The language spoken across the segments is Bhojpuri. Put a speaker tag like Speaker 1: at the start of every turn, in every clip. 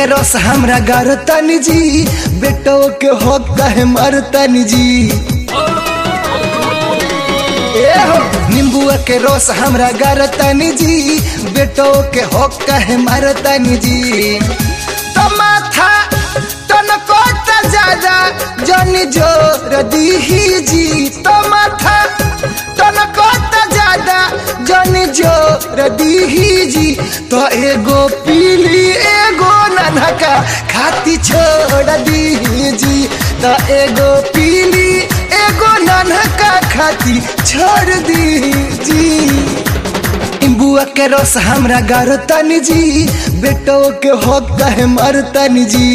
Speaker 1: रस हमरा गारतन जी बेटो के हो कहे मरतन जी ए हो नींबुआ के रस हमरा गारतन जी बेटो के हो कहे मरतन जी तो माथा तनको त ज्यादा जन जोर दीही जी तो माथा तनको त ज्यादा जन जोर दीही जी तो एगो पीली एगो ननका खाती छोड़ दीही जी तो एगो पीली एगो ननका खाती छोड़ दी जी बुआ के रस हमरा गारतन जी बेटो के हो कहे मरतन जी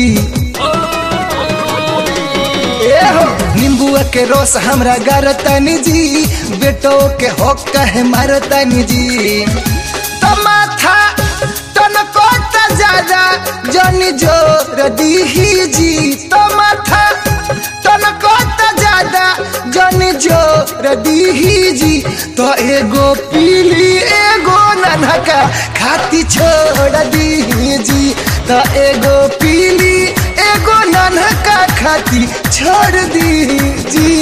Speaker 1: ए हो नींबुआ के रस हमरा गारतन जी बेटो के हो कहे मरतन जी तो माथा तनको त ज्यादा जन जोर दीही जी तो माथा तनको त ज्यादा जन जोर दीही जी तो एगो पीली एगो ननका खाती छोड़ दीही जी तो एगो पीली एगो ननका खाती छोड़ दी जी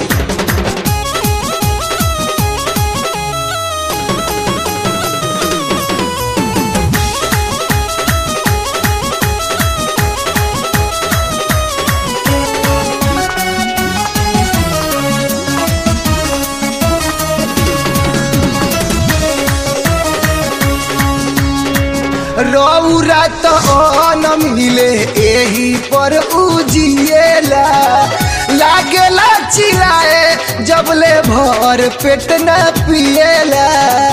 Speaker 1: रौरा तो न मिले एही पर उजिएला लागेला चिल्लाए जबले भर पेट न पिएला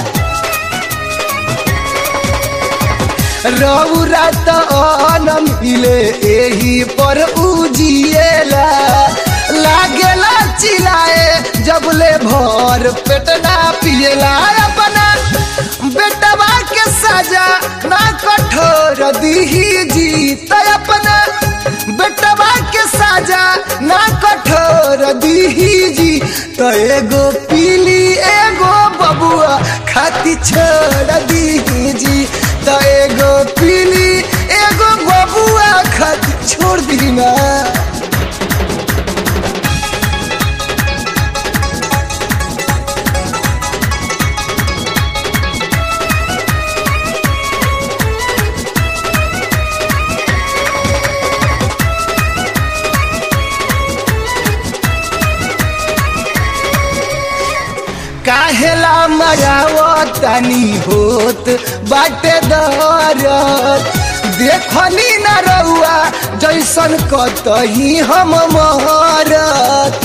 Speaker 1: रौरा तो न मिले एही पर उजिएला लागेला चिल्लाए जबले भर पेट न पिएला अपना बेटवा के सजा ना कठोर दीही जी तो अपना बेटवा के सजा ना कठोर दीही जी तो एगो पीली एगो बबुआ खाती छोड़ दीही जी तो एगो पीली एगो बबुआ खाती छोड़ दी ना काहेला मरावतनी होत बाटे दरद देखनी न रउआ जैसन कतही हम मरत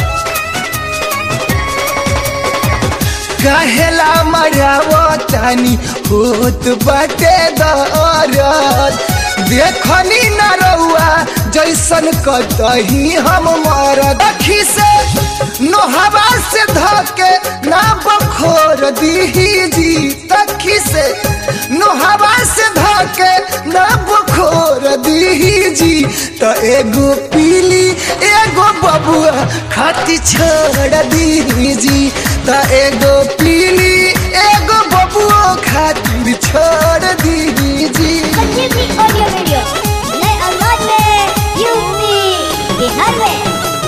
Speaker 1: काहेला मरावतनी होत बाटे दरद देखनी न रउआ जैसन कतही हम मरद अखी से नोहवा से धके ना बखोर दीही जी तखी से नोहवा से धके ना बखोर दीही जी तो एगो पीली एगो बबुआ खाती छोड़ दीही जी तो एगो पीली एगो बबुआ खातिर छोड़ दीही जी
Speaker 2: संजीवनी ऑडियो वीडियो नए अंदाज में यूपी बिहार में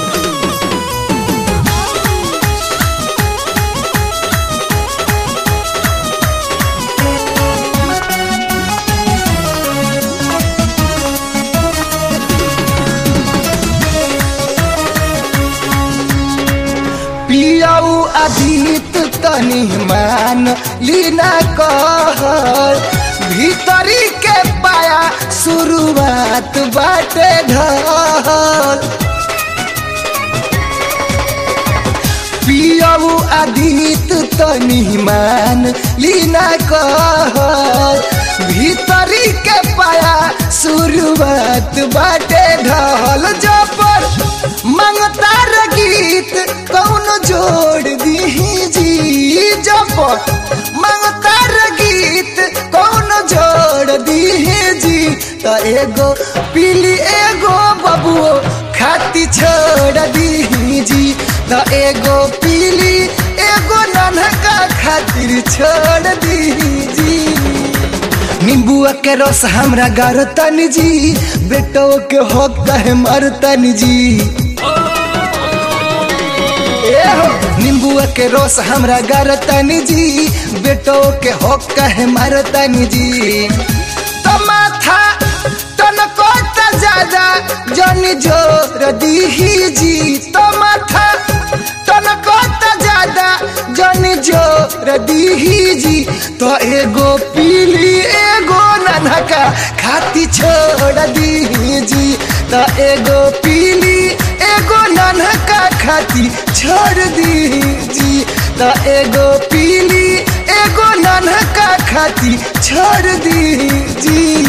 Speaker 1: पियाऊ अधीत तनी मान लीना कहर भीतरी के पाया शुरुआत बाटे ढल पियाऊ अधीत तनी मान लीना कहर भीतरी के पाया शुरुआत बाटे ढल जबर मंगतार गीत कौन जोड़ दीही जी जबर मंगतार गीत कौन जोड़ दीही जी तो एगो पीली एगो बबुओ खाती छोड़ दीही जी तो एगो पीली एगो नन्हका खातिर छोड़ दीही जी नींबुआ के रस हमरा गारतन जी बेटो के हो कहे मरतन जी ए हो नींबुआ के रस हमरा गारतन जी बेटो के हो कहे मरतन जी तो माथा तनको त ज्यादा जन जोर दीही जी तो माथा तनको त ज्यादा जन जोर दीही जी तो एगो पीली एगो ननका खाती छोड़ दीही जी तो एगो पीली एगो ननका खाती छोड़ दीही जी तो एगो पीली एगो ननका खाती छोड़ दीही जी